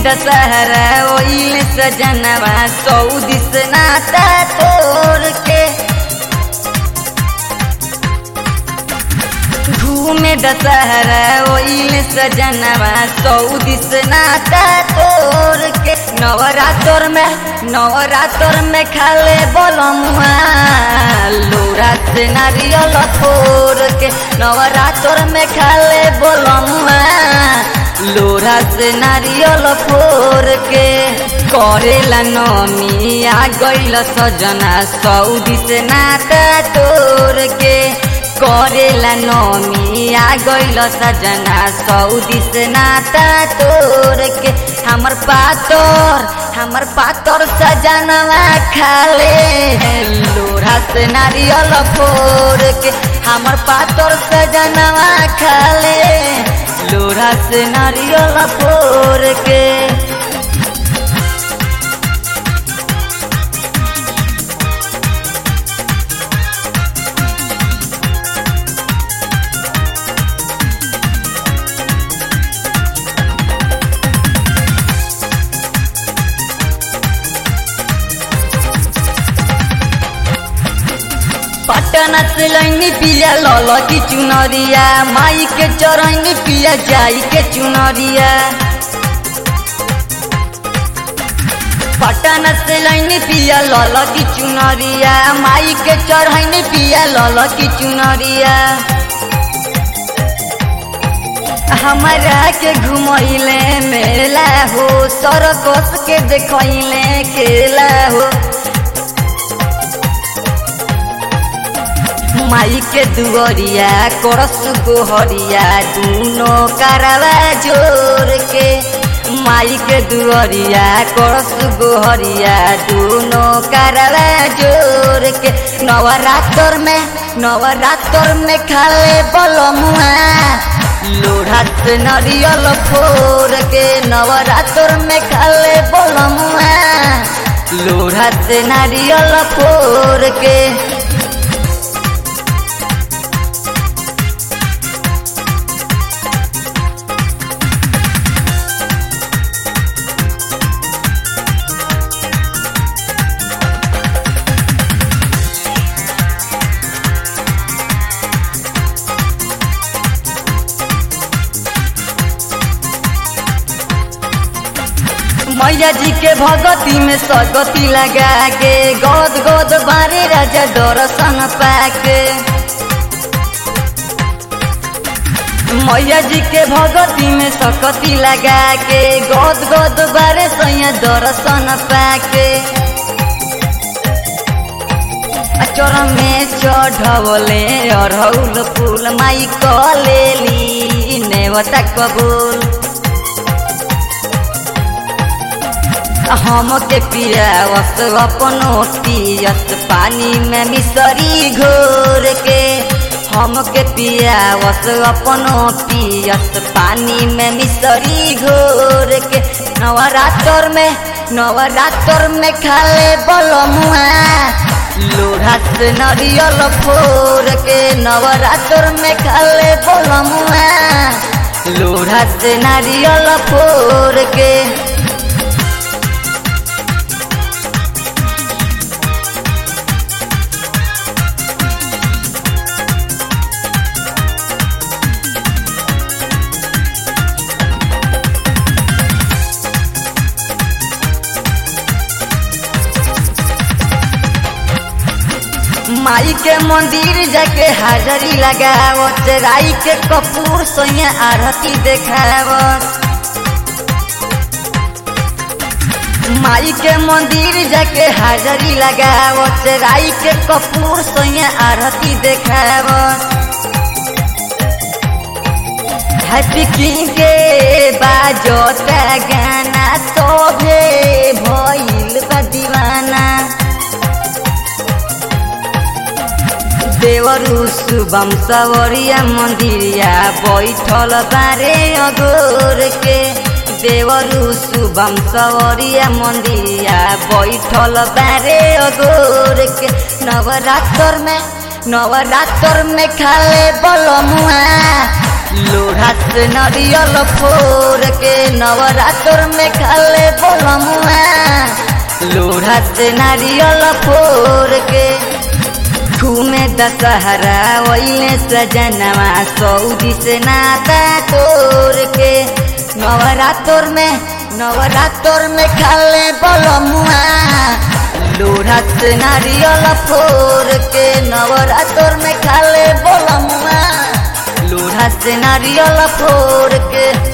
दशहरा ओइल सजनवा सऊदी से नाता तोड़ के घूमे दशहरा ओइल सजनवा सऊदी से नाता तोड़ के नवरात्र में नवरात्र में खाले बोलमुआ लोरा से नारियल फोड़ के नवरात्र में खाले बोलमुआ लोरा से नारियल फोड़ के करेला नमी आ गइल सजना सऊदी से नाता तोड़ के करेला नमी आ गइल सजना सऊदी से नाता तोड़ के हमर पातर हमर पातर सजनवा खाले लोढ़ा से नारियल फोड़ के हमर पातर सजनवा खाले लोढ़ा से नारियल फोड़ के पटना से लैनी पिया लल की चुनरिया माई के चरैनी पिया जाई के चुनरिया पटना से लैनी पिया लल की चुनरिया माई के चढ़ैनी पिया लल की चुनरिया हमारा के घुमैले मेला हो सरकस के देखैले खेला हो माई के दुअरिया करस गोहरिया दूनो करवा जोर के माई के दुअरिया करस गोहरिया दूनो करवा जोर के नवरात्र में नवरात्र में खाले बलमुआ लोढ़ा से नरियल फोड़ के नवरात्र में खाले बलमुआ लोढ़ा से नारियल फोड़ के मैया जी के भगती में सगती लगा के गोद गोद बारे राजा दर्शन पाके मैया जी के भगती में सकती लगा के गोद गोद बारे सैया दर्शन पाके चोर में चढ़वले अरहुल फूल माई कलेली नेवता कबूल हम के पियावस अपनो पियस पानी में मिसरी घोर के हम के पियावस अपनो पियस पानी में मिसरी घोर के नवरात्र में नवरात्र में खाले बलमुआ लोढ़ा से नरियल फोड़ के नवरात्र में खाले बलमुआ लोढ़ा से नारियल फोड़ के माई के मंदिर जाके हाजरी लगावत राई के कपूर सोया आरती देखावत माई के मंदिर जाके हाजरी लगावत राई के कपूर सोया आरती देखावत हैप्पी किंग के बाजोता गाना सोभे भइल बा दीवाना देवरु शुभम सवरिया मंदिरिया बैठल बारे अगोर के देवरु शुभम सवरिया मंदिरिया बैठल बारे अगोर के नवरात्र में नवरात्र में खाले बलमुआ लोढ़ा से नारियल फोर के नवरात्र में खाले बोलमुआ लोढ़ा से नारियल फोर के घूमे दशहरा वही सजनवा सऊदी से नाता तोड़ के नवरात्र में नवरात्र में खाले बोलमुआ लोढ़ा से नारियल फोर के नवरात्र में खाले बोलमुआ लोढ़ा से नारियल फोर के